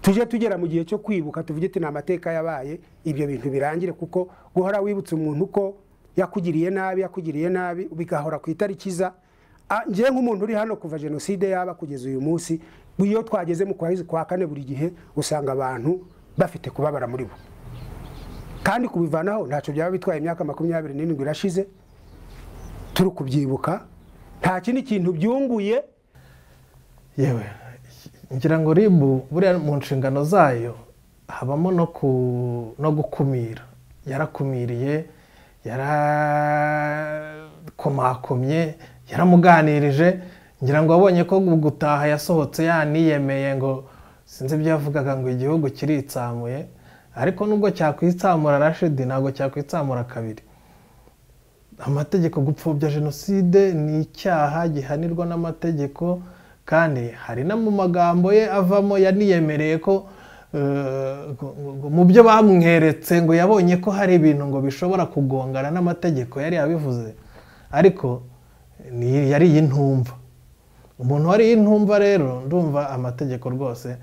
tujye tugera mu gihe cyo kwibuka tuvuge ati ni amateka yabaye ibyo bintu birangire kuko guhora wibutsa umuntu ko yakugiriye nabi yakugiriye nabi bigahora ku itariki za ngewe nk'umuntu uri hano kuva jenoside yaba kugeza uyu munsi iyo twageze mu kwezi kwa kane buri gihe usanga abantu bafite kubabara muri bo kandi kubivanaho ntacyo byaba bitwaye imyaka makumyabiri n'irindwi irashize turi kubyibuka nta kindi kintu byunguye yewe ngira ngo ribu buriya mu nshingano zayo habamo no gukumira yarakumiriye yarakomakomye yaramuganirije ngira ngo wabonye ko gutaha yasohotse yaniyemeye ngo sinzi ibyo yavugaga ngo igihugu kiritsamuye ariko nubwo cyakwitsamura rashidi ntabwo cyakwitsamura kabiri amategeko gupfobya jenoside ni icyaha gihanirwa n'amategeko kandi hari no mu magambo ye avamo yaniyemereye ko mu byo bamweretse ngo yabonye ko hari ibintu ngo bishobora kugongana n'amategeko yari yabivuze ariko yari iy'intumva umuntu wari iy'intumva rero ndumva amategeko rwose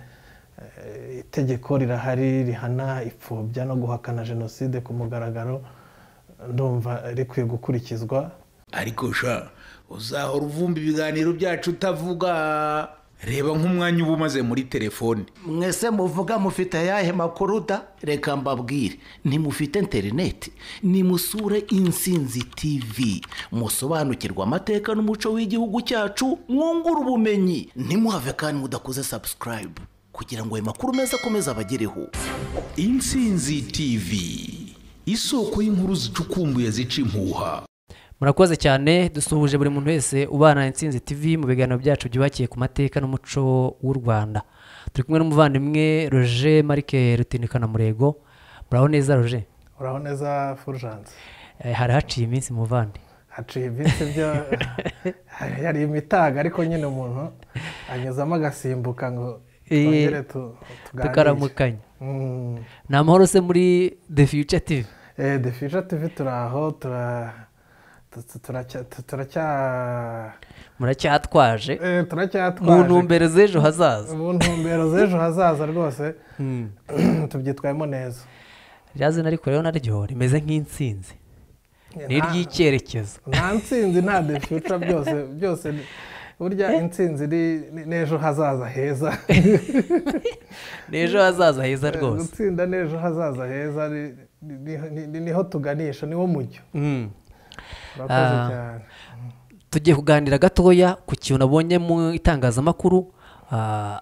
itegeko rirahari rihana ipfobya no guhakana jenoside ku mugaragaro ndumva rikwiye gukurikizwa ariko sha uzahora uvumba ibiganiro byacu utavuga reba nk'umwanya uba umaze muri telefone mwese muvuga mufite ayahe makuru da reka mbabwire ntimufite interineti nimusure insinzi tivi musobanukirwa amateka n'umuco w'igihugu cyacu mwungura ubumenyi ntimuhave kandi mudakoze sabusikarayibu kugira ngo ayo makuru meza akomeze abagereho insinzi tivi isoko y'inkuru zicukumbuye zica impuha murakoze cyane dusuhuje buri muntu wese ubana na insinzi tv mu biganiro byacu byubakiye ku mateka n'umuco w'u rwanda turi kumwe n'umuvandimwe roje marike rutinikana murego muraho neza roje uraho neza fulgence hari haciye iminsi muvande haciye iminsi byo yari imitaga ariko nyine umuntu anyuzamo agasimbuka ngo tongere tukaramukanya ni amahoro se muri the future tv the future tv turi aho tura turacya muracyatwaje turacyatwaje mu ntumbero z'ejo hazaza mu ntumbero z'ejo hazaza rwose tubyitwayemo neza rya zina ariko rero naryo rimeze nk'insinzi ni iry'icyerekezo nta nsinzi nta defuca byose byose burya insinzi n'ejo hazaza heza n'ejo hazaza heza rwose gutsinda n'ejo hazaza heza niho tuganisha niwo mujyo tugiye kuganira gatoya ku kintu nabonye mu itangazamakuru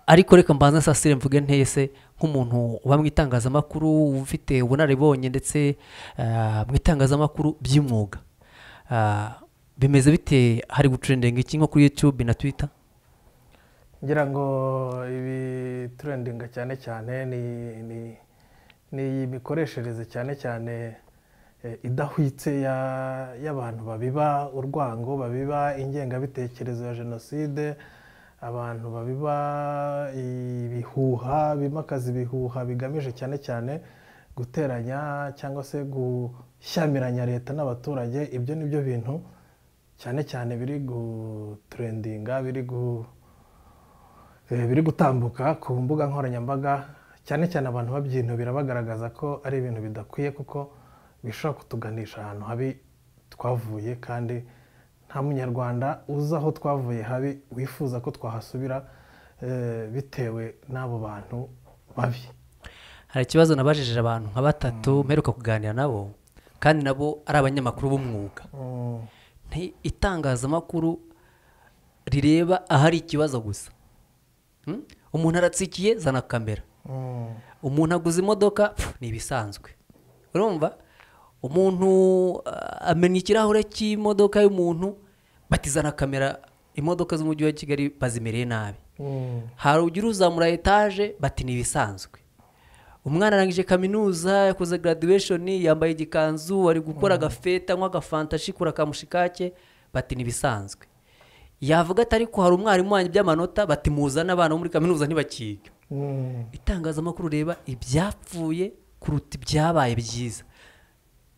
ariko reka mbanza sasire mvuge ntese nk'umuntu uba mu itangazamakuru ufite ubunararibonye ndetse mu itangazamakuru by'imyuga bimeze bite hari gucurendinga iki nko kuri yutube na twita ngira ngo ibi turendinga cyane cyane ni imikoreshereze cyane cyane idahwitse y'abantu babiba urwango babiba ingengabitekerezo ya jenoside abantu babiba ibihuha bimakaza ibihuha bigamije cyane cyane guteranya cyangwa se gushyamiranya leta n'abaturage ibyo ni byo bintu cyane cyane biri guturendinga biri gutambuka ku mbuga nkoranyambaga cyane cyane abantu babyinubira bagaragaza ko ari ibintu bidakwiye kuko bishobora kutuganisha ahantu habi twavuye kandi nta munyarwanda uzi aho twavuye habi wifuza ko twahasubira bitewe n'abo bantu babi hari ikibazo nabajije abantu nka batatu mperuka kuganira nabo kandi nabo ari abanyamakuru b'umwuga itangazamakuru rireba ahari ikibazo gusa umuntu aratsikiye zana kamera umuntu aguze imodoka ni ibisanzwe urumva umuntu amenya ikirahure cy'imodoka y'umuntu batizana kamera imodoka z'umujyi wa kigali bazimereye nabi hari ugira uzamura etaje bati ni ibisanzwe umwana arangije kaminuza yakoze graduation yambaye igikanzu ari gukora agafeta anywa agafanta ashikura akamushikake bati ni ibisanzwe yavuga ati ariko hari umwarimu wanjye by'amanota bati muzane abana bo muri kaminuza ntibakiga itangazamakuru reba ibyapfuye kuruta ibyabaye byiza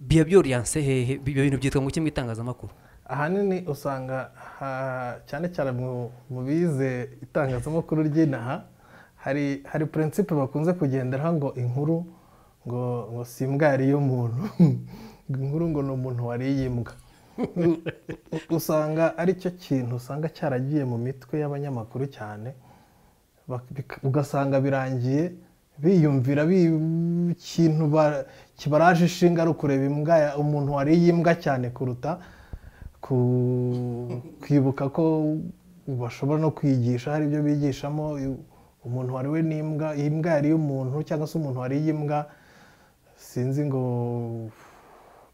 biba byoriyanse hehe ibyo bintu byitwa mu kimwe itangazamakuru ahanini usanga cyane cyane mu bize itangazamakuru ry'inaha hari hari purinsipe bakunze kugenderaho ngo inkuru ngo ngo si imbwa yariye umuntu ngo inkuru ngo ni umuntu wariye imbwa U- u- usanga ari cyo kintu usanga cyaragiye mu mitwe y'abanyamakuru cyane bak- bika- ugasanga birangiye biyumvira bi- ikintu ba- kibaraje ishinga ari ukureba imbwa ya- umuntu wariye imbwa cyane kuruta ku- kwibuka ko bashobora no kwigisha hari ibyo bigishamo i- umuntu wariwe n'imbwa imbwa yariye umuntu cyangwa se umuntu wariye imbwa sinzi ngo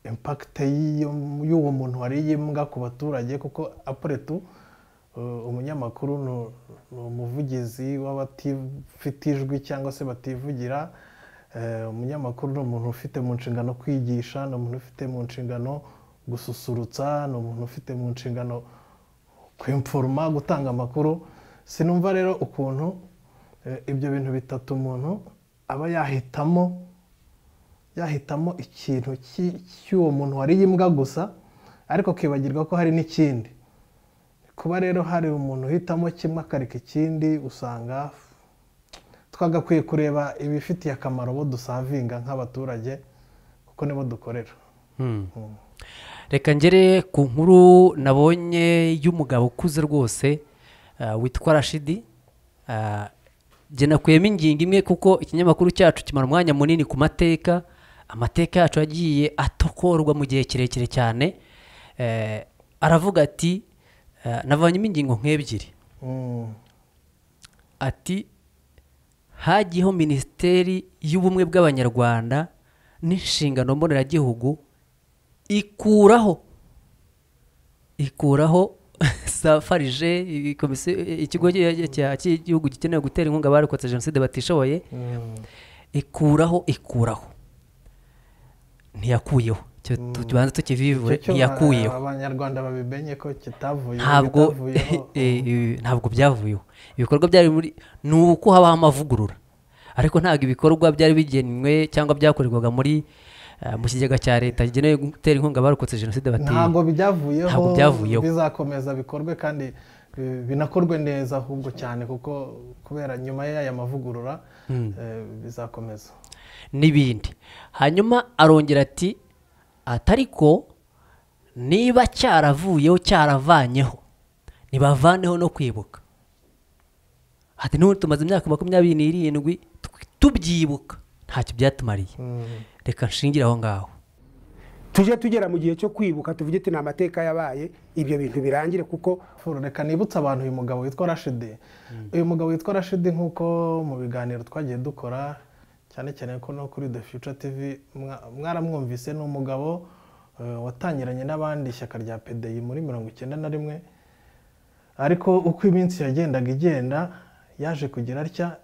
impakite y'iyo- y'uwo muntu wariye imbwa ku baturage kuko apuretu umunyamakuru ni- ni umuvugizi w'abatifite ijwi cyangwa se bativugira Eh, umunyamakuru ni umuntu ufite mu nshingano kwigisha ni umuntu ufite mu nshingano gususurutsa ni umuntu ufite mu nshingano kwimforoma gutanga amakuru sinumva rero ukuntu eh, ibyo bintu bitatu umuntu aba yahitamo yahitamo ikintu cy'i- cy'uwo muntu wariye imbwa gusa ariko akibagirwa ko hari n'ikindi kuba rero hari umuntu uhitamo kimwe akareka ikindi usanga twagakwiye kureba ibifitiye akamaro bo dusavinga nk'abaturage kuko nibo dukorera Hmm. reka ngere ku nkuru nabonye y'umugabo ukuze rwose ah, witwa rashidi Ah, jye nakuyemo ingingo imwe kuko ikinyamakuru cyacu kimara umwanya munini ku mateka amateka yacu yagiye atokorwa mu gihe kirekire cyane Eh, aravuga ati ah, navanyemo ingingo nk'ebyiri Mm. ati hagiyeho minisiteri y'ubumwe bw'abanyarwanda n'inshingano mboneragihugu ikuraho ikuraho safarije i- komisiyo- ikigo cy- cya- cy'igihugu gikeneye gutera inkunga abarokotse jenoside batishoboye ikuraho ikuraho ntiyakuyeho Icyo tu- tubanze tukivivure Icyo ntiyakuyeho abanyarwanda babimenye ko kitavuye ntabwo bitavuyeho. eh, eh, ntabwo byavuyeho ibikorwa byari muri ni uko habaho amavugurura ariko ntabwo ibikorwa byari bigenwe cyangwa byakorerwaga muri eh, mu kigega cya leta kigenewe gutera inkunga abarokotse jenoside bateye ntabwo byavuyeho Ntabwo byavuyeho. bizakomeza bikorwe kandi eh, binakorwe neza ahubwo cyane kuko kubera nyuma y'aya mavugurura eh, bizakomeza n'ibindi hanyuma arongera ati atariko niba cyaravuyeho cyaravanyeho ntibavaneho no kwibuka hati n'ubu tumaze imyaka makumyabiri n'irindwi tw- tubyibuka ntacyo byatumariye reka nshingire aho ngaho tujye tugera mu gihe cyo kwibuka tuvuge ati ni amateka yabaye ibyo bintu birangire kuko Furu, reka nibutse abantu uyu mugabo witwa rashidi uyu mugabo witwa rashidi nk'uko mu biganiro twagiye dukora cyane cyane ko no kuri the future tv mwa- mwaramwumvise ni umugabo eh, watangiranye n'abandi ishyaka rya pdi muri mirongo icyenda na rimwe ariko uko iminsi yagendaga igenda yaje kugira atya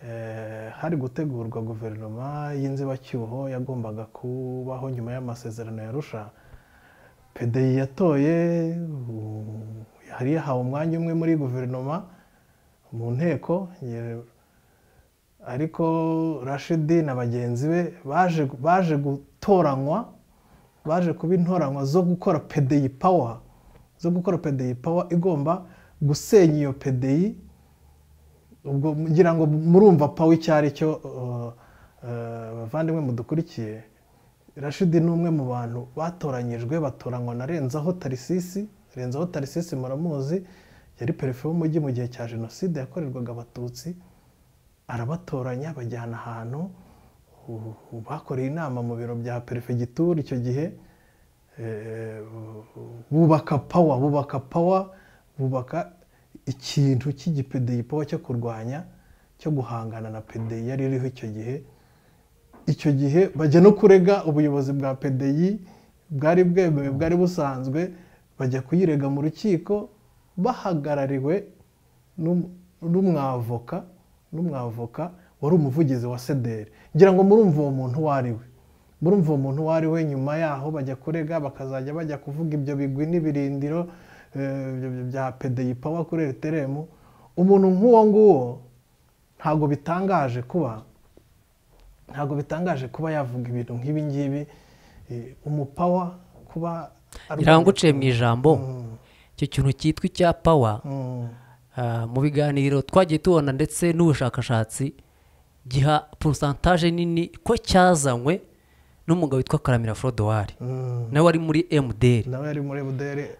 eh, hari gutegurwa guverinoma y'inzibacyuho yagombaga kubaho nyuma y'amasezerano ya rusha pdi yatoye u- yari yahawe umwanya umwe muri guverinoma mu nteko ye- ariko rashidi na bagenzi be baje baje gutoranywa baje kuba intoranywa zo gukora pdi pawa zo gukora pdi pawa igomba gusenya iyo pdi ubwo ngira ngo murumva pawa icyo ari cyo uh, uh, bavandimwe mudukurikiye rashidi ni umwe mu bantu batoranyijwe batoranywa na renzaho tarisisi renzaho tarisisi muramuzi yari perefe w'umujyi mu gihe cya jenoside yakorerwaga abatutsi arabatoranya bajyana ahantu u- u- bakoreye inama mu biro bya perefegitura icyo gihe eh, bu- bubaka pawa bubaka pawa bubaka ikintu cy'igipedeyi pawa cyo kurwanya cyo guhangana na pedeyi yari iriho icyo gihe icyo gihe bajya no kurega ubuyobozi bwa PDI bwari bwemewe bwari busanzwe bajya kuyirega mu rukiko bahagarariwe n'um- n'umwavoka n'umwavoka wari umuvugizi wa sederi ngira ngo murumva uwo muntu uwo ari we murumva uwo muntu uwo ari we nyuma yaho bajya kurega bakazajya bajya kuvuga ibyo bigwi n'ibirindiro eh, bya- bya PDI pawa kuri eteremu umuntu nk'uwo nguwo ntabwo bitangaje kuba ntabwo bitangaje kuba yavuga ibintu nk'ibi ngibi eh, umupawa kuba arwanya- biranguciye mu ijambo icyo kintu cyitwa icya pawa Mm, ah, mu biganiro twagiye tubona ndetse n'ubushakashatsi giha porosantaje nini ko cyazanywe n'umugabo witwa karamira forodowari nawe wari muri emuderi nawe yari muri budere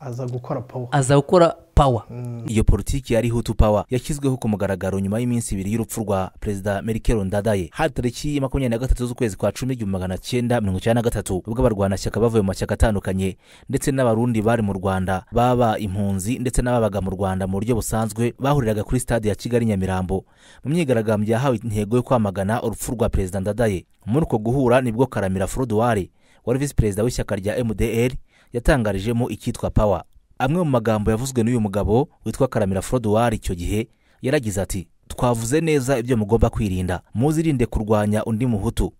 aza gukora pawa aza gukora pawa iyo politiki yari hutu pawa yashyizweho ku mugaragaro nyuma y'iminsi ibiri y'urupfu rwa perezida merikero ndadaye hari tariki ya makumyabiri na gatatu z'ukwezi kwa cumi igihumbi magana cyenda mirongo icyenda na gatatu ubwo abarwanashyaka bavuye mu mashyaka atandukanye ndetse n'abarundi bari mu rwanda baba impunzi ndetse n'ababaga mu rwanda mu buryo busanzwe bahuriraga kuri stade ya kigali nyamirambo mu myigaragambyo yahawe intego yo kwamagana urupfu rwa perezida ndadaye muri uko guhura nibwo karamira forodowari wari visi perezida w'ishyaka rya mdr yatangarijemo icyitwa pawa amwe mu magambo yavuzwe n'uyu mugabo witwa karamira forodowari icyo gihe yaragize ati twavuze neza ibyo mugomba kwirinda muzirinde kurwanya undi muhutu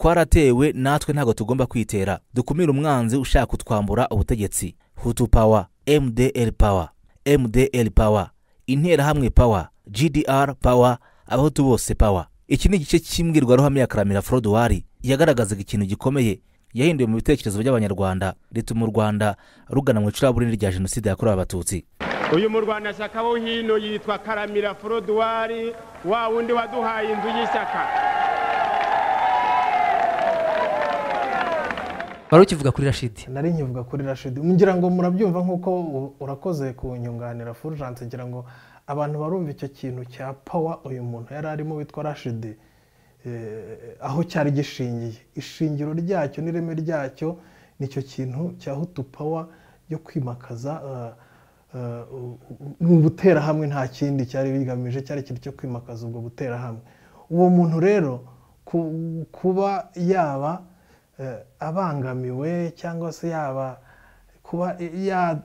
twaratewe natwe ntabwo tugomba kwitera dukumire umwanzi ushaka kutwambura ubutegetsi hutu pawa mdl pawa mdl pawa interahamwe pawa gdr pawa abahutu bose pawa iki ni igice cy'imbwirwaruhame ya karamira forodowari yagaragazaga ikintu gikomeye yahinduwe mu bitekerezo by'abanyarwanda rituma u rwanda rugana mu icuraburindi rya jenoside yakorewe abatutsi uyu murwanashyaka wo hino yitwa karamira forodowari wa wundi waduhaye inzu y'ishyaka wari ukivuga kuri rashidi nari nkivuga kuri rashidi ngira ngo murabyumva nk'uko u- urakoze ku nyunganira furujanse ngira ngo abantu barumva icyo kintu cya pawa uyu muntu yari arimo witwa rashidi eh, aho cyari gishingiye ishingiro ryacyo n'ireme ryacyo nicyo kintu cya hutu pawa yo kwimakaza eh, eh, u- u- ni ubuterahamwe nta kindi cyari bigamije cyari ikintu cyo kwimakaza ubwo buterahamwe uwo muntu rero ku- kuba yaba eh, abangamiwe cyangwa se yaba kuba ya-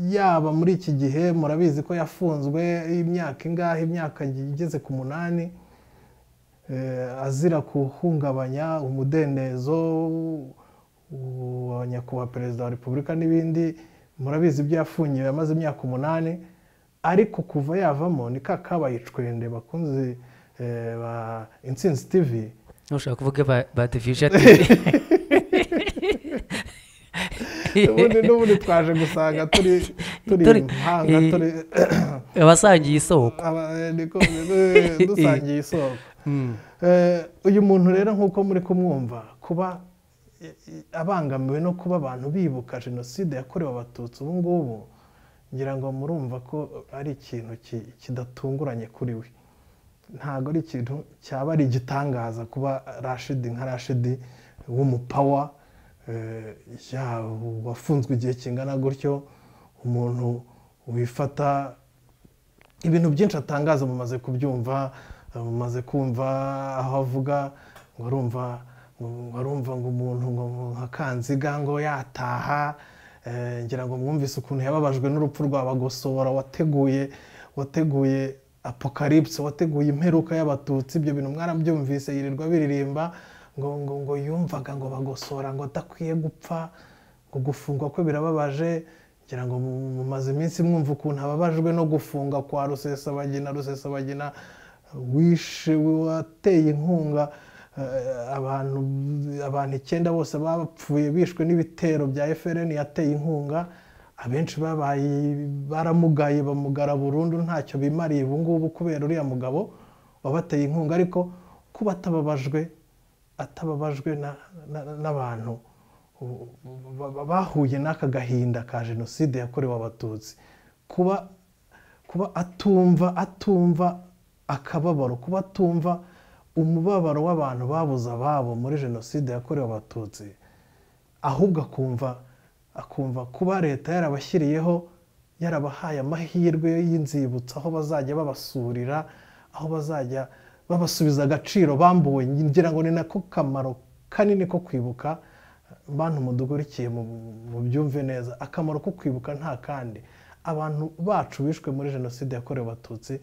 yaba muri iki gihe murabizi ko yafunzwe imyaka ingahe imyaka igeze ku munani eh, azira guhungabanya umudendezo w- wa nyakubahwa perezida wa repubulika n'ibindi murabizi ibyo yafungiwe amaze imyaka umunani ariko kuva yavamo ni ka kabaye icwende bakunze eh, ba insinzi tivi ushobora kuvuga ba- ba devijati ubundi n'ubundi twaje gusanga turi turi Turi- impanga eh, turi abasangiye isoko aba- eh, niko- eh, dusangiye isoko Eh, uyu muntu rero nk'uko muri kumwumva kuba eh, eh, abangamiwe no kuba abantu bibuka jenoside yakorewe abatutsi ubu ngubu ngira ngo murumva ko ari ikintu ki- kidatunguranye kuri we ntabwo ari ikintu cyaba ari igitangaza kuba rashidi nka rashidi w'umupawa eh, ya- wafunzwe igihe kingana gutyo umuntu wifata ibintu byinshi atangaza mumaze kubyumva eh, mumaze kumva aho avuga ngo arumva ngo arumva ngo umuntu ngo nka kanziga ngo yataha eh, ngira ngo mwumvise ukuntu yababajwe n'urupfu rwa bagosora wateguye wateguye apocalypse wateguye imperuka y'abatutsi ibyo bintu mwarabyumvise yirirwa biririmba ngo ngo ngo yumvaga ngo bagosora ngo adakwiye gupfa ngo gufungwa kwe birababaje ngira ngo mu- mumaze iminsi mwumva ukuntu ababajwe no gufunga kwa rusesabagina rusesabagina wishe wateye inkunga eh, abantu abantu icyenda bose bapfuye bishwe n'ibitero bya FRN yateye inkunga abenshi babaye baramugaye bamugara burundu ntacyo bimariye ubu ngubu kubera uriya mugabo wabateye inkunga ariko kuba atababajwe atababajwe na- na- n'abantu ba- ba- bahuye n'aka gahinda ka jenoside yakorewe abatutsi kuba kuba atumva atumva akababaro kuba atumva umubabaro w'abantu babuze ababo muri jenoside yakorewe abatutsi ahubwo akumva akumva kuba leta yarabashyiriyeho yarabahaye amahirwe y'inzibutso aho bazajya babasurira aho bazajya babasubiza agaciro bambuwe ngira ngo ni nako kamaro kanini ko kwibuka bantu mudugurikiye mu- mu byumve neza akamaro ko kwibuka nta kandi abantu bacu bishwe muri jenoside yakorewe abatutsi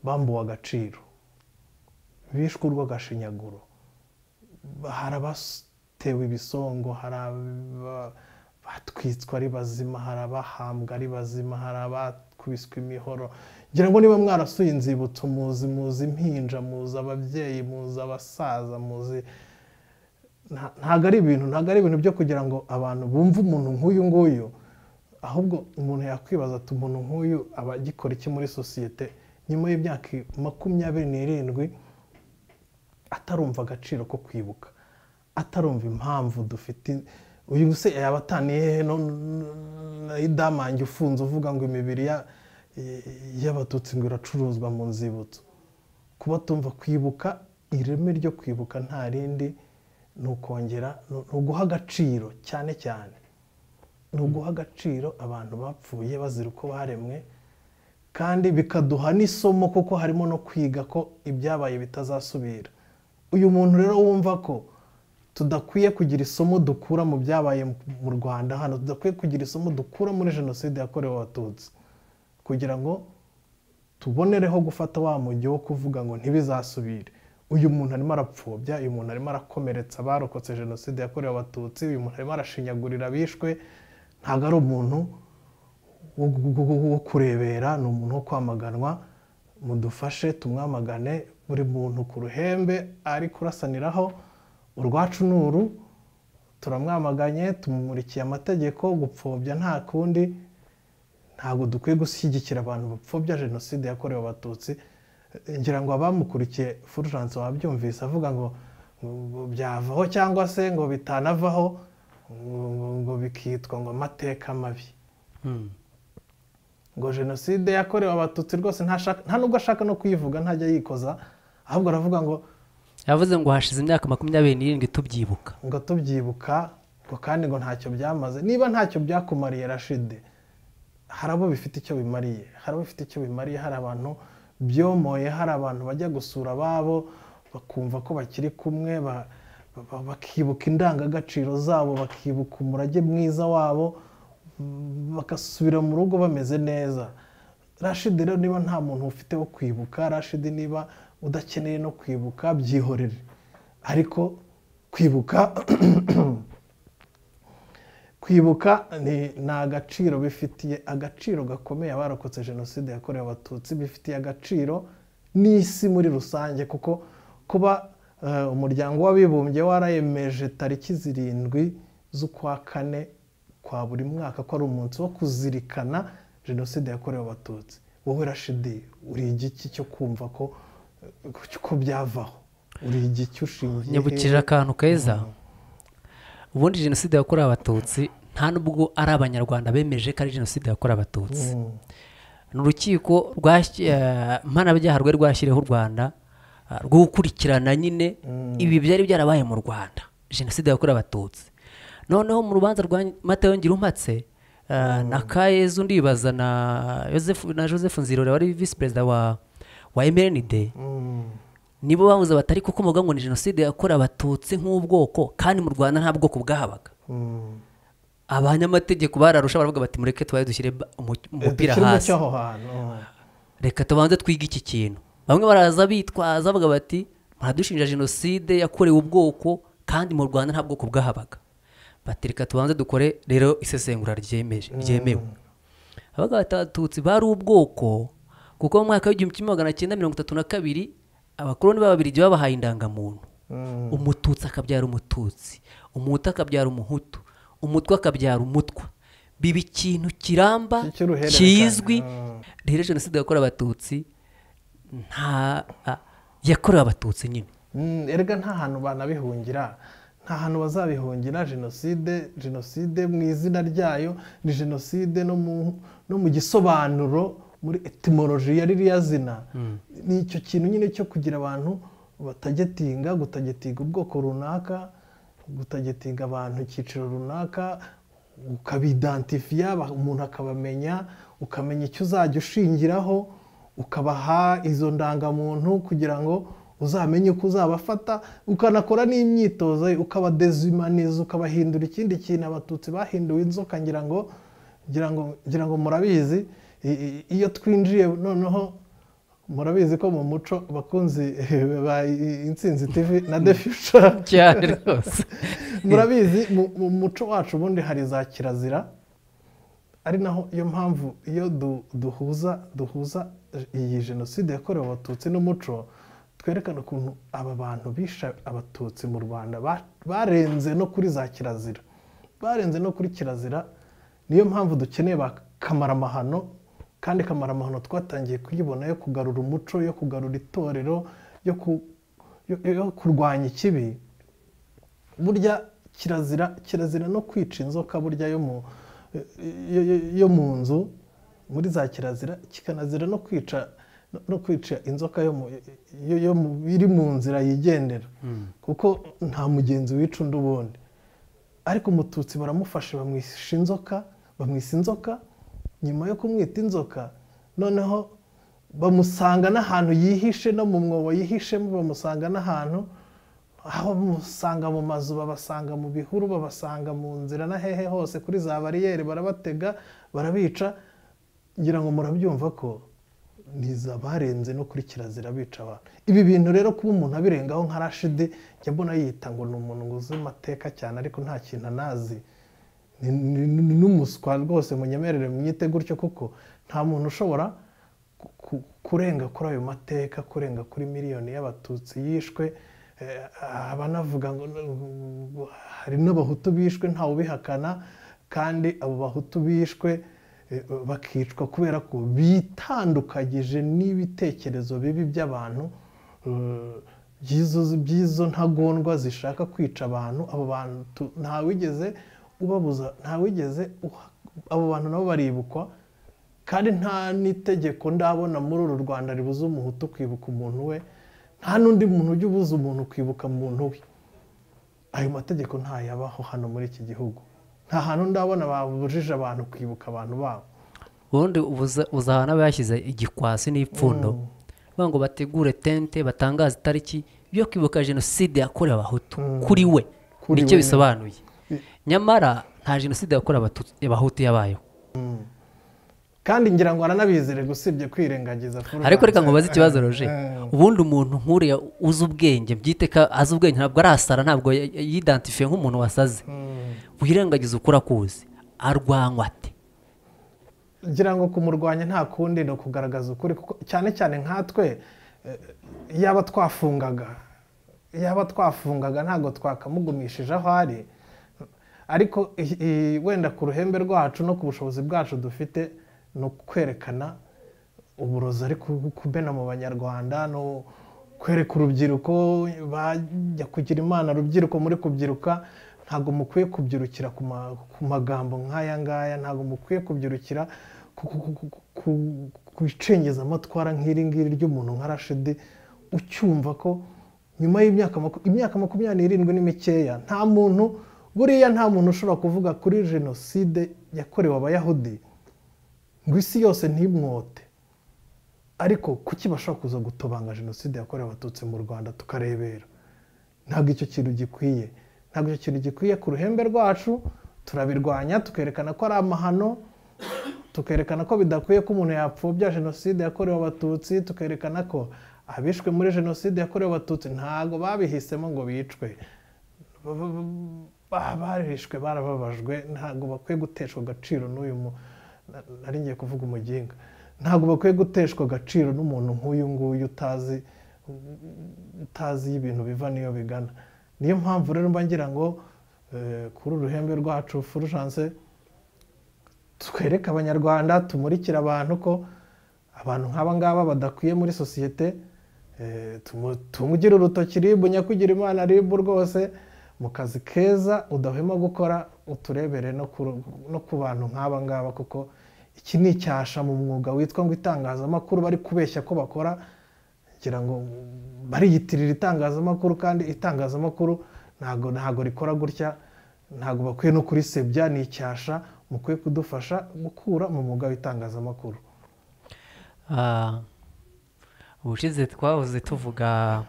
bambuwe agaciro bishwe urw'agashinyaguro hari abatewe ibisongo hari aba- batwitswe ari bazima hari abahambwa ari bazima hari abakubiswe imihoro ngira ngo niba mwarasuye inzibutso muzi muzi impinja muzi ababyeyi muzi abasaza muzi nta- ntabwo ari ibintu ntabwo ari ibintu byo kugira ngo abantu bumve umuntu nk'uyu nguyu ahubwo umuntu yakwibaza ati umuntu nk'uyu aba agikora iki muri sosiyete nyuma y'imyaka makumyabiri n'irindwi atarumva agaciro ko kwibuka atarumva impamvu dufite uyu se yaba ataniye hehe no- na idamange ufunze uvuga ngo imibiri ya- y'abatutsi ngo iracuruzwa mu nzibutso kuba tumva kwibuka ireme ryo kwibuka nta rindi ni ukongera ni ni uguha agaciro cyane cyane ni uguha agaciro abantu bapfuye bazira uko baremwe kandi bikaduha n'isomo kuko harimo no kwiga ko ibyabaye bitazasubira uyu muntu rero wumva ko tudakwiye kugira isomo dukura mu byabaye mu rwanda hano tudakwiye kugira isomo dukura muri jenoside yakorewe abatutsi kugira ngo tubonereho gufata wa mujyi wo kuvuga ngo ntibizasubire uyu muntu arimo arapfobya uyu muntu arimo arakomeretsa abarokotse jenoside yakorewe abatutsi uyu muntu arimo arashinyagurira abishwe ntabwo ari umuntu wo- wo- wo- wo kurebera ni umuntu wo kwamaganwa mudufashe tumwamagane buri muntu ku ruhembe ari kurasaniraho urwacu ni uru turamwamaganye tumumurikiye amategeko gupfobya nta kundi ntabwo dukwiye gushyigikira abantu bapfobya jenoside yakorewe abatutsi Eh, ngira ngo abamukurikiye fulgence wabyumvise avuga ngo ngo- ngo byavaho cyangwa se ngo bitanavaho ngo, ngo, ngo bikitwa ngo amateka mabi ngo jenoside yakorewe abatutsi rwose ntashaka- nta nubwo ashaka no kuyivuga ntajya yikoza ahubwo aravuga ngo yavuze ngo hashize imyaka makumyabiri n'irindwi tubyibuka ngo tubyibuka ngo kandi ngo ntacyo byamaze niba ntacyo byakumariye rashide hari abo bifite icyo bimariye hari abo bifite icyo bimariye hari abantu byomoye hari abantu bajya gusura ababo bakumva ko bakiri kumwe ba- ba- ba- bakibuka indangagaciro zabo bakibuka umurage mwiza wabo mm, bagasubira mu rugo bameze neza rashide rero niba nta muntu ufite wo kwibuka rashide niba udakeneye no kwibuka byihorere ariko kwibuka kwibuka ni ni agaciro bifitiye agaciro gakomeye abarokotse jenoside yakorewe abatutsi bifitiye agaciro n'isi muri rusange kuko kuba eh, umuryango w'abibumbye warayemeje tariki zirindwi z'ukwa kane kwa buri mwaka ko ari umunsi wo kuzirikana jenoside yakorewe abatutsi wowe rashidi uri igiki cyo kumva ko ko byavaho uri igiki ushingiye nyibukije akantu keza ubundi jenoside yakorewe abatutsi nta n'ubwo ari abanyarwanda bemeje ko ari jenoside yakorewe abatutsi ni urukiko rwashyi- eh, mpanabyaha rwari rwashyiriyeho u rwanda ah, rwo gukurikirana nyine ibi byari byarabaye mu rwanda jenoside yakorewe abatutsi noneho mu rubanza rwa matayo ngirumpatse eh, na kayezu ndibaza na Joseph na joseph nzirore wari visi perezida wa wa mrnd nibo bavuze batari kuko muvuga ngo ni jenoside yakorewe abatutsi nk'ubwoko kandi mu rwanda nta bwoko bwahabaga abanyamategeko bararusha baravuga bati mureke tubaye dushyire ba- umu- umupira Ikirimo hasi cy'aho hantu reka tubanze twige iki kintu bamwe baraza bitwaza bavuga bati muradushinja jenoside yakorewe ubwoko kandi mu rwanda nta bwoko bwahabaga bati reka tubanze dukore rero isesengura ryemeje ryemewe abaga batatu bari ubwoko kuko mu mwaka w'igihumbi kimwe magana cyenda mirongo itatu na kabiri abakoloni b'ababirigi babahaye indangamuntu umututsi akabyara umututsi umuhutu akabyara umuhutu umutwe akabyara umutwa biba ikintu kiramba Cy'uruhererekane. kizwi Mm. rero jenoside yakorewe abatutsi nta a- yakorewe abatutsi nyine Mm, erega nta hantu banabihungira nta hantu bazabihungira jenoside jenoside mu izina ryayo ni jenoside no mu, no mu gisobanuro muri etimoloji ya ririya zina ni icyo kintu nyine cyo kugira abantu batagetinga gutagetinga ubwoko runaka gutagetinga abantu icyiciro runaka ukabidantifiya ba- umuntu akabamenya ukamenya icyo uzajya ushingiraho ukabaha izo ndangamuntu kugira ngo uzamenye uko uzabafata ukanakora n'imyitozo ukabadezimaniza ukabahindura ikindi kintu abatutsi bahinduwe inzoka ngira ngo ngira ngo ngira ngo murabizi i- i- iyo twinjiye noneho murabizi ko mu muco abakunzi ba insinzi tv na the future cyane rwose murabizi mu- mu muco wacu ubundi hari za kirazira ari naho iyo mpamvu iyo du- duhuza duhuza iyi jenoside yakorewe abatutsi n'umuco twerekana ukuntu aba bantu bishe abatutsi mu rwanda ba- barenze no kuri za kirazira barenze no kuri kirazira niyo mpamvu dukeneye ba kamaramahano kandi kamaramahano twatangiye kuyibona yo kugarura umuco yo kugarura itorero yo ku- yo- yo- yo kurwanya ikibi burya kirazira kirazira no kwica inzoka burya yo mu yo- yo- yo mu nzu muri za kirazira kikanazira no kwica no- no kwica inzoka yo mu- yo- yo mu- iri mu nzira yigendera kuko nta mugenzi wica undi ubundi ariko umututsi baramufashe bamwisha inzoka bamwisa inzoka nyuma yo kumwita inzoka noneho bamusanga n'ahantu yihishe no mu mwobo yihishemo bamusanga n'ahantu aho bamusanga mu mazu babasanga mu bihuru babasanga mu nzira na hehe hose kuri za bariyeri barabatega barabica ngira ngo murabyumva ko niza barenze no kuri kirazira bica abantu ibi bintu rero kuba umuntu abirengaho nka rashidi njya mbona yita ngo ni umuntu ngo uzi amateka cyane ariko nta kintu anazi Ni- ni ni n'umuswa rwose munyemerere mwite gutyo kuko nta muntu ushobora ku- ku- kurenga kuri ayo mateka kurenga kuri miliyoni y'abatutsi yishwe Eh, abanavuga ngo ngo hari n'abahutu bishwe ntawe ubihakana kandi abo bahutu bishwe eh, bakicwa kubera ko bitandukanyije n'ibitekerezo bibi by'abantu eh, by'izo- by'izo ntagondwa zishaka kwica abantu abo bantu ntawigeze ubabuza ntawigeze uha- abo bantu nabo baribukwa kandi nta n'itegeko ndabona muri uru rwanda ribuza umuhutu kwibuka umuntu we nta n'undi muntu ujya ubuza umuntu kwibuka muntu we ayo mategeko ntayabaho hano muri iki gihugu nta hantu ndabona babujije abantu kwibuka abantu babo ubundi ubuza- uzahana bashyize igikwasi n'ipfundo bavuga ngo bategure tente batangaze itariki yo kwibuka jenoside yakorewe abahutu kuri we Kuri nicyo we. bisobanuye nyamara nta jenoside yakorewe Abatutsi- abahutu yabayeho kandi ngira ngo aranabizere gusibye kwirengagiza Florence. ariko reka ngo ubaze ikibazo roje Eh, ubundi umuntu nk'uriya uzi ubwenge byite ko azi ubwenge ntabwo arasara ntabwo ya- ya- yidentifiye nk'umuntu wasaze wirengagiza ukura akuzi arwanywa ate ngira ngo kumurwanya nta kundi ni ukugaragaza ukuri kuko cyane cyane nkatwe eh, yaba twafungaga yaba twafungaga ntabwo twakamugumishije aho ari ariko i- i- wenda ku ruhembe rwacu no ku bushobozi bwacu dufite ni ukwerekana uburozi ariko kumena mu banyarwanda no kwereka urubyiruko bajya kugira imana rubyiruko muri kubyiruka ntabwo mukwiye kubyirukira ku ma- ku magambo nk'aya ngaya ntabwo mukwiye kubyirukira ku- ku- ku- ku- ku- ku icengezamatwara nk'iri ngiri ry'umuntu nka rashidi ucyumva ko nyuma y'imyaka maku- imyaka makumyabiri n'irindwi ni mikeya nta muntu buriya nta muntu ushobora kuvuga kuri jenoside yakorewe abayahudi ngo isi yose ntimwote ariko kuki bashobora kuza gutobanga jenoside yakorewe abatutsi mu rwanda tukarebera ntabwo icyo kintu gikwiye ntabwo icyo kintu gikwiye ku ruhembe rwacu turabirwanya tukerekana ko ari amahano tukerekana ko bidakwiye ko umuntu yapfobya jenoside yakorewe abatutsi tukerekana ko abishwe muri jenoside yakorewe abatutsi ntabwo babihisemo ngo bicwe Ba- ba- ba- barishwe barababajwe ntabwo bakwiye guteshwa agaciro n'uyu mu na- nari ngiye kuvuga umuginga ntabwo bakwiye guteshwa agaciro n'umuntu nk'uyu nguyu utazi utazi ibintu biva n'iyo bigana niyo mpamvu rero mba ngira ngo eh, kuri uruhembe rwacu furujanse twereke abanyarwanda tumurikire abantu ko abantu nk'aba ngaba badakwiye muri sosiyete eh, tumu- tumugire urutoki ribu nyakugira imana ribu rwose mu kazi keza udahwema gukora uturebere no ku- no ku bantu nk'aba ngaba kuko iki ni icyasha mu mwuga witwa ngo itangazamakuru bari kubeshya ko bakora ngira ngo bariyitirira itangazamakuru kandi itangazamakuru ntago ntago rikora gutya ntago bakwiye no kurisebya ni icyasha mukwiye kudufasha gukura mu mwuga w'itangazamakuru Ah, ubushize twahoze tuvuga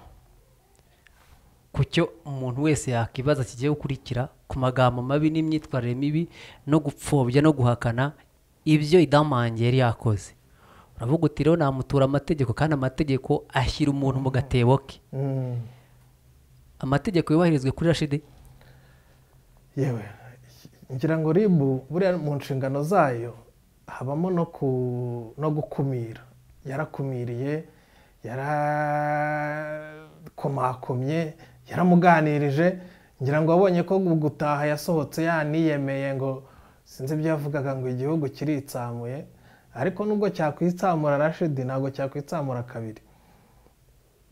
ku cyo umuntu wese yakwibaza kigiye gukurikira ku magambo mabi n'imyitwarire mibi no gupfobya no guhakana ibyo idamange yari yakoze uravuga uti rero namutura amategeko kandi amategeko ashyira umuntu mu gatebo ke Mm. amategeko yubahirizwe kuri rashidi yewe ngira ngo ribu buriya mu nshingano zayo habamo no ku- no gukumira yarakumiriye yarakomakomye yaramuganirije ngira ngo abonye ko gutaha yasohotse yaniyemeye ngo sinzi ibyo yavugaga ngo igihugu kiritsamuye ariko nubwo cyakwitsamura rashidi ntabwo cyakwitsamura kabiri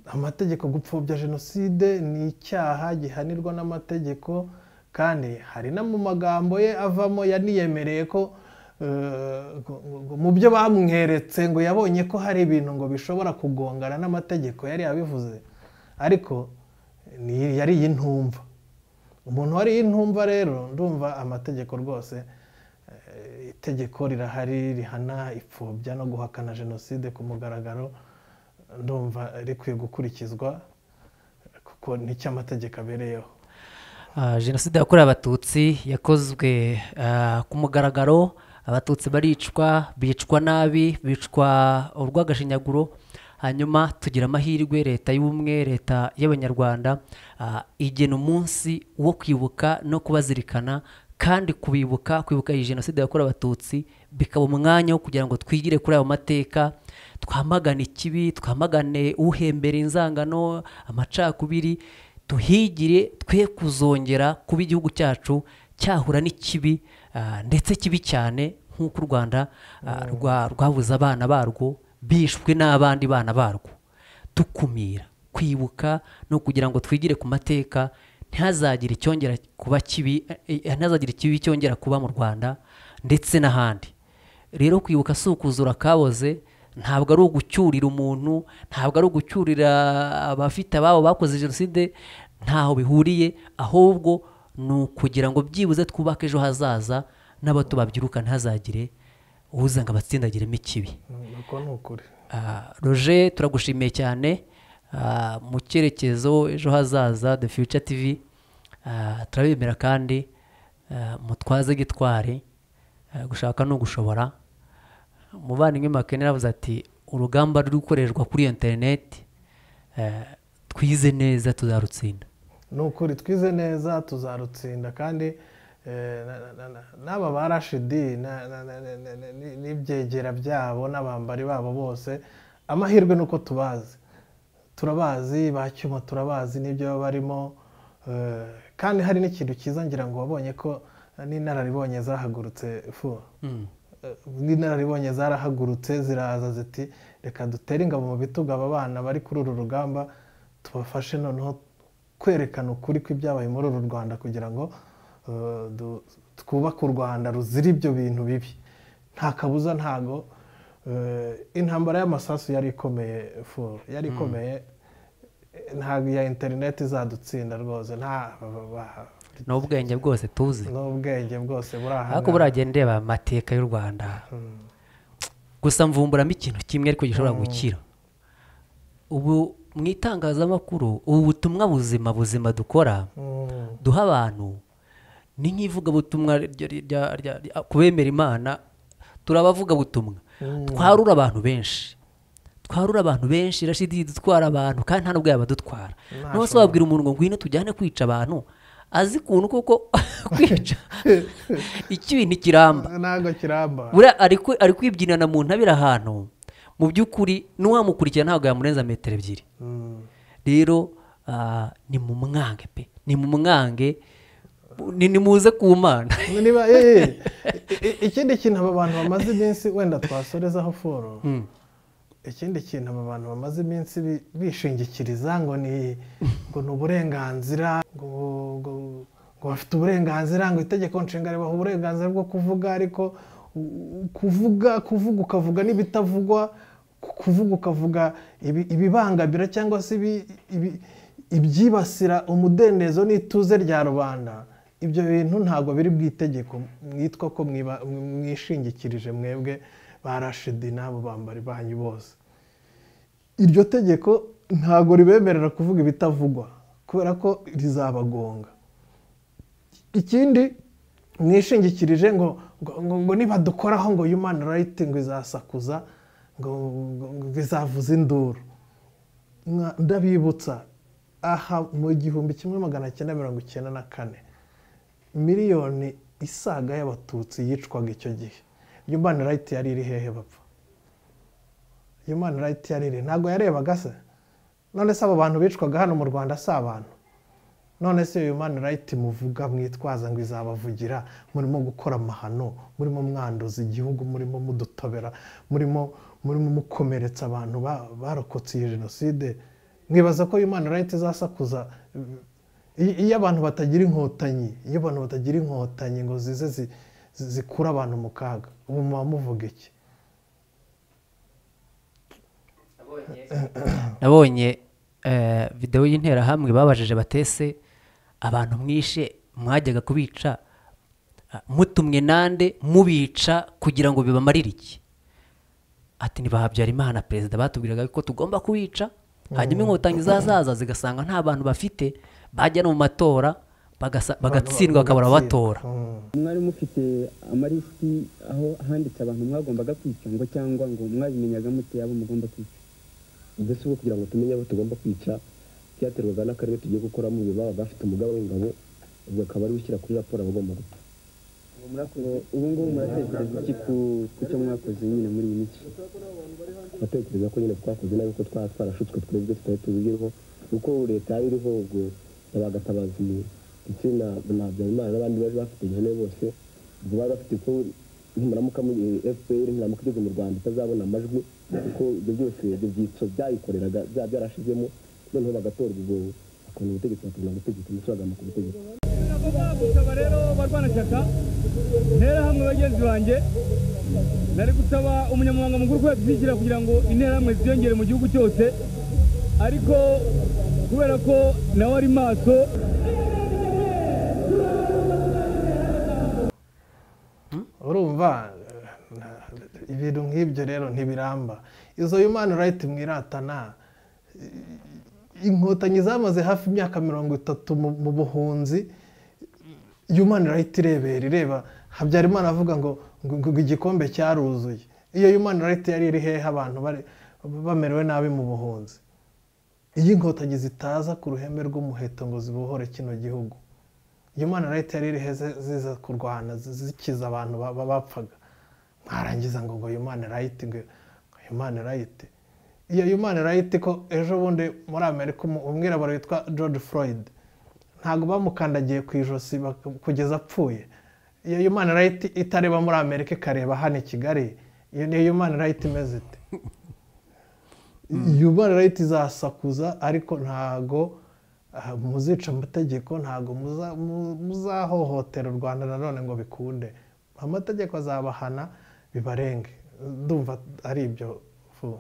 amategeko gupfobya jenoside ni icyaha gihanirwa n'amategeko kandi hari no mu magambo ye avamo yaniyemereye ko eh, ngo- ngo mu byo bamweretse ngo yabonye ko hari ibintu ngo bishobora kugongana n'amategeko yari yabivuze ariko ni- yari iy'intumva umuntu wariye intumva rero ndumva amategeko rwose eh, itegeko rirahari rihana ipfobya no guhakana jenoside ku mugaragaro ndumva rikwiye gukurikizwa kuko nicyo amategeko abereyeho Ah, jenoside yakorewe abatutsi yakozwe ah, ku mugaragaro abatutsi baricwa bicwa nabi bicwa urw'agashinyaguro hanyuma tugira amahirwe leta y'ubumwe leta y'abanyarwanda ah, igena umunsi wo kwibuka no kubazirikana kandi kubibuka kwibuka iyi jenoside yakorewe abatutsi bikaba umwanya wo kugira ngo twigire kuri ayo mateka twamagane ikibi twamagane uhembera inzangano amacakubiri tuhigire twe kuzongera kuba igihugu cyacu cyahura n'ikibi ah, ndetse kibi cyane nk'uko u rwanda ah, rwa- rwabuze abana barwo bishwe n'abandi bana barwo dukumira kwibuka no kugira ngo twigire ku mateka ntihazagire icyongera kuba kibi eh, eh, ntihazagire ikibi cyongera kuba mu rwanda ndetse n'ahandi rero kwibuka si ukuzura akaboze ntabwo ari ugucyurira umuntu ntabwo ari ugucyurira abafite ababo bakoze jenoside ntaho bihuriye ahubwo ni ukugira ngo byibuze twubake ejo hazaza n'abato babyiruka ntihazagire uza ngo abatsindagiremo ikibi Mm, uko ni ukuri Ah, roger turagushimiye cyane Ah, mu cyerekezo ejo hazaza the future tv ah, turabemera kandi ah, mutwaze gitwari ah, gushaka ni ugushobora umuvandimwe makene yaravuze ati urugamba ruri gukorerwa kuri interineti eh, twize neza tuzarutsinda ni ukuri twize neza tuzarutsinda kandi eh, na- na- na- n'aba ba rashidi na- na- na- na- na- na- ni- n'ibyegera byabo n'abambari babo bose amahirwe ni uko tubazi turabazi ba cyuma turabazi n'ibyo baba barimo eh, kandi hari n'ikintu cyiza ngira ngo wabonye ko n'inararibonye zahagurutse fu Mm. Eh, n'inararibonye zarahagurutse ziraza ziti reka dutere ingabo mu bitugu aba bana bari kuri uru rugamba tubafashe noneho kwerekana ukuri kw'ibyabaye muri uru rwanda kugira ngo eh, du- twubake u rwanda ruzira ibyo bintu bibi nta kabuza ntago eh, intambara y'amasasu yari ikomeye fu yari ikomeye Eh, ntabwo iya interineti izadutsinda rwose nta ba- ba- ni ubwenge bwose tuzi n'ubwenge bwose buri aha ariko buragiye ndeba amateka y'u rwanda gusa mvumburamo ikintu kimwe ariko gishobora gukira ubu mu itangazamakuru ubu butumwa buzima buzima dukora Mm. duha abantu ni nk'ivugabutumwa rya- rya- rya- rya- ku bemera imana turabavugabutumwa twarura abantu benshi twarura abantu benshi rashidi dutwara abantu kandi nta n'ubwo yabadutwara niba se wabwira umuntu ngo ngwino tujyane kwica abantu azi ukuntu kuko kwica ikibi ntikiramba ntabwo kiramba buriya ari kwi- ari kwibyinana mu ntabire ahantu mu by'ukuri n'uwamukurikira ntabwo yamurenza metero ebyiri Mm. rero ah, ni mu mwange pe ni mu mwange ni ni muze ku mana niba eh, eh, eh, ikindi kintu aba bantu bamaze iminsi wenda twasorezaho foro ikindi kintu aba bantu bamaze iminsi bi- bishingikiriza ngo ni ngo ni uburenganzira ngo ngo- ngo bafite uburenganzira ngo itegeko nshinga ribaha uburenganzira bwo kuvuga ariko u- u- kuvuga kuvuga ukavuga n'ibitavugwa ku- kuvuga ukavuga ibi- ibibangamira cyangwa se ibi- ibi- ibyibasira umudendezo n'ituze rya rubanda ibyo bintu ntabwo biri mu itegeko mwitwa ko mwiba- mwishingikirije mwebwe ba rashidi n'abo bambari banyu bose iryo tegeko ntabwo ribemerera kuvuga ibitavugwa kubera ko rizabagonga ikindi mwishingikirije ngo ngo, ngo, ngo nibadukoraho ngo human right ngo izasakuza ngo, ngo, ngo izavuza induru Mwa- ndabibutsa aha mu gihumbi kimwe magana cyenda mirongo icyenda na kane miliyoni isaga y'abatutsi yicwaga icyo gihe human right yari iri hehe bapfa human right yari iri ntabwo yarebaga se none se abo bantu bicwaga hano mu rwanda si abantu none se uyu mani rayiti muvuga mwitwaza ngo izabavugira murimo gukora amahano murimo mwanduza igihugu murimo mudutobera murimo murimo mukomeretsa abantu ba- barokotse iyi jenoside mwibaza ko uyu mani rayiti izasakuza iyo iyo abantu batagira inkotanyi iyo abantu batagira inkotanyi ngo zize zi- zi- zikure abantu mu kaga ubu muba muvuga iki nabonye eh, videwo y'interahamwe babajije batese abantu mwishe mwajyaga kubica ah, mutumwe nande mubica kugira ngo bibamarire iki ati ntibahabyara imana perezida batubwiraga ko tugomba kubica hanyuma inkotanyi zazaza zigasanga nta bantu bafite bajya no mu matora bagasa- bagatsindwa bakabura ababatora Mm. mwari mufite amalisiti aho handitse abantu mwagombaga kwica ngo cyangwa ngo mwabimenyaga mute abo mugomba kwica mbese ubu kugira ngo tumenye abo tugomba kwica byaterwaga n'akarere tugiye gukoramo uyu baba bafite umugaba w'ingabo ubwo akaba ari ushyira kuri raporo abagomba gupfa Ngo murakoze ubu ngubu muratekereza iki ku- ku cyo mwakoze nyine muri iyi minsi ndatekereza ko nyine twakoze nabi ko twaba twarashutswe twebwe tutari tubiriho kuko leta yari iriho ubwo yabaga atabaza umuntu ndetse na na habyarimana n'abandi bari bafite ihene bose ubwo bari bafite ko ntimuramuka mu fpr ntimuramuka igeze mu rwanda itazabona amajwi kuko ibyo byose ibyo byitso byayikoreraga byaba byarashizemo noneho bagatorwa ubwo bakabona ubutegetsi bakabona gutegeka ndetse bagamba ku butegetsi gusaba rero barwanashyaka interahamwe bagenzi banjye nari gusaba umunyamabanga mukuru ko yadushyigikira kugira ngo interahamwe ziyongere mu gihugu cyose ariko kubera ko nawe ari maso urumva eh, na- ibintu nk'ibyo rero ntibiramba izo human right mwiratana eh, inkotanyi zamaze hafi imyaka mirongo itatu mu mu buhunzi human right irebera ireba habyarimana avuga ngo ngo ngo igikombe cyaruzuye iyo human right yari iri hehe abantu bari- bamerewe nabi mu buhunzi iyo inkotanyi zitaza ku ruhembe rw'umuheto ngo zibohore kino gihugu human right yari irihe ze- ziza kurwana zi- zikiza abantu ba- ba- bapfaga mwarangiza ngo ngo human right ngo ngo human right iyo human right ko ejo bundi muri amerika umu- umwirabura witwa george floyd ntabwo bamukandagiye ku ijosi baka- kugeza apfuye iyo human right itareba muri amerika ikareba hano i kigali iyo ni human right imeze ite human right izasakuza ariko ntago ah, muzica amategeko ntago muza- mu- muzahohotera u rwanda nanone ngo bikunde amategeko azabahana bibarenge ndumva ari ibyo fu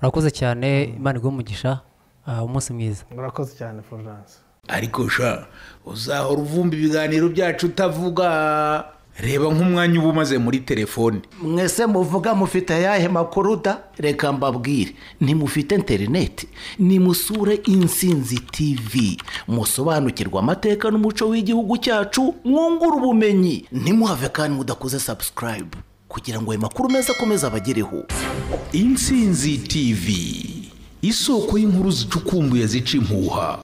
urakoze cyane imana iguhe umugisha ah, umunsi mwiza murakoze cyane florence ariko sha uzahora uvumba ibiganiro byacu utavuga reba nk'umwanya uba umaze muri telefone mwese muvuga mufite ayahe makuru da reka mbabwire ntimufite interineti nimusure insinzi tv musobanukirwe amateka n'umuco w'igihugu cyacu mwungure ubumenyi ntimuhave kandi mudakoze sabusikarayibu kugira ngo ayo makuru meza akomeze abagereho insinzi tv isoko y'inkuru zicukumbuye zica impuha